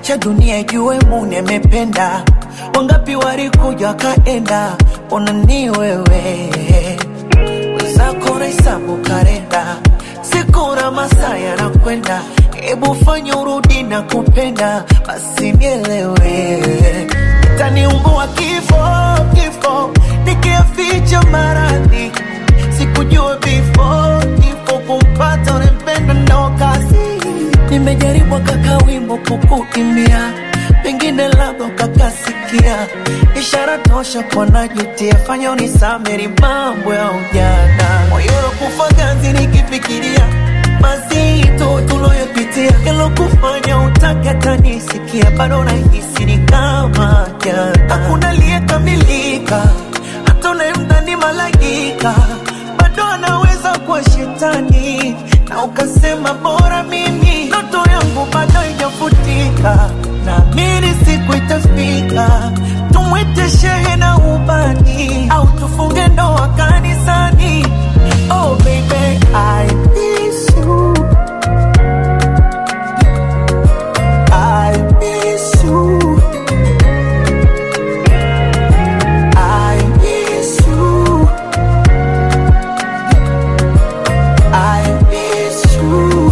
acha dunia ijue Mungu amependa. Wangapi walikuja wakaenda, ona ni wewe wenzako nahesabu kalenda, siku na masaa yanakwenda, hebu fanya urudi na kupenda, basi nielewe, itaniumbua kifo kifo, nikiaficha maradhi, sikujua before kifo kumpata unempenda ndo kazi. Nimejaribu kaka wimbo kukuimbia, pengine labda ukakasikia, ishara tosha kwa najutia, fanya unisameri mambo ya ujana, moyo kufa ganzi nikifikiria mazito tuloyopitia, yalokufanya utake hata nisikia, bado nahisi ni kama jana, hakuna aliyekamilika, hata unayemdhani malaika bado anaweza kuwa shetani, na ukasema bora mimi, ndoto yangu bado haijafutika, naamini siku itafika, tumwite shehe na ubani, au tufunge ndoa kanisani. Oh baby, I miss you. I miss you. I miss you. I miss you.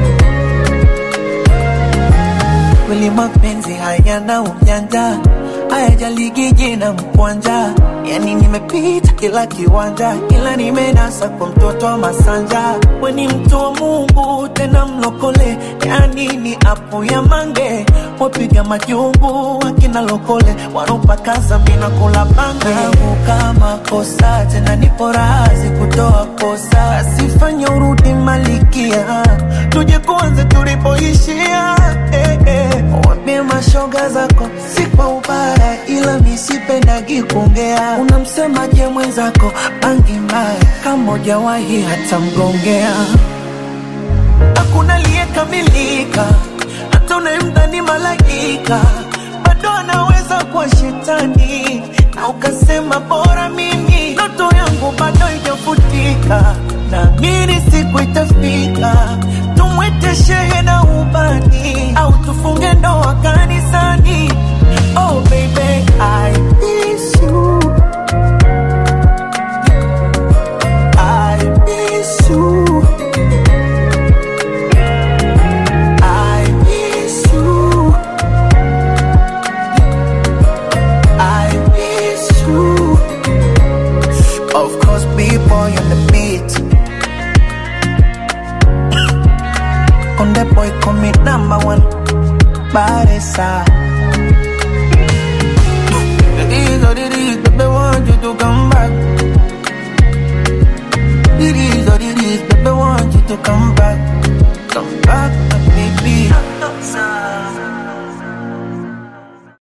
Kweli mapenzi hayana ujanja, hayajaligi jina mkwanja. Yani nimepita kila kiwanja, ila nimenasa kwa mtoto wa Masanja. We ni mtu wa Mungu tena mlokole, yani ni apo ya mange. Wapiga majumbu wakina lokole, wanopakaza mina kula bange. Kama kosa tena nipo razi kutoa kosa, asifanye urudi malikia, tuje kuanze tulipoishia. Eh, eh. Waambie mashoga zako si kwa ubaya, ila misipendagi kuongea. Unamsemaje mwenzako bangi mbaya, kama hujawahi hata mgongea hakuna aliyekamilika, hata unayemdhani malaika bado anaweza kuwa shetani, na ukasema bora mimi, ndoto yangu bado haijafutika, naamini siku itafika, tumwite shehe na ubani, au tufunge ndoa kanisani. Oh baby, I miss you. I miss you. I miss you. I miss you. Of course, B-boy on the beat. On the boy, call me number one. Baresa. It is what it is, baby, want you to come back. It is what it is, baby, want you to come back.